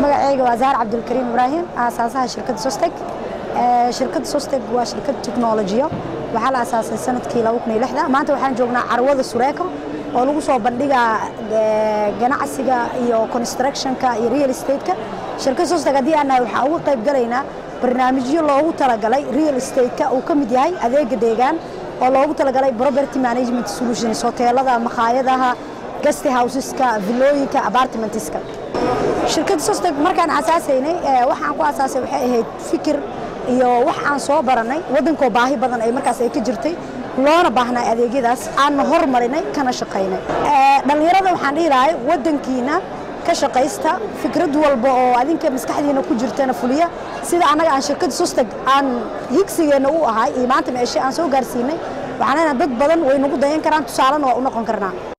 magacayga waa zahar cabdulkariim ibraahim aasaasaha shirkadda sosteg shirkadda sosteg waa shirkad teknolojiyo waxaa la asaasay sanadkii maanta waxaan joognaa carwada sureeko oo lagu soo bandhigaa ganacsiga iyo constructionka iyo real estate-ka shirkadda sosteg haddii aan nahay waxaan uga qayb galaynaa barnaamijyo loogu talagalay real estate-ka uu ka mid yahay adeega deegaan oo loogu talagalay property management solutions hoteelada makhaayadaha guest houseska villooyinka apartmentiska shirkadda sosteg markaan asaasaynay waxaan ku asaasay waxay ahayd fikir iyo wax aan soo baranay waddankoo baahi badan ay markaas ay ka jirtay loona baahnay adeegyadaas aanna hormarinay kana shaqaynay dhallinyarada waxaan dhihi lahay waddankiina ka shaqaysta fikrad walba oo adinka maskaxdiina ku jirtana fuliya sida annaga aan shirkadda sosteg aan higsigeenna u ahay iyo maanta meeshe aan soo gaarsiinay waxaan leenahay dad badan way nagu dayan karaan tusaalena waa u noqon karnaa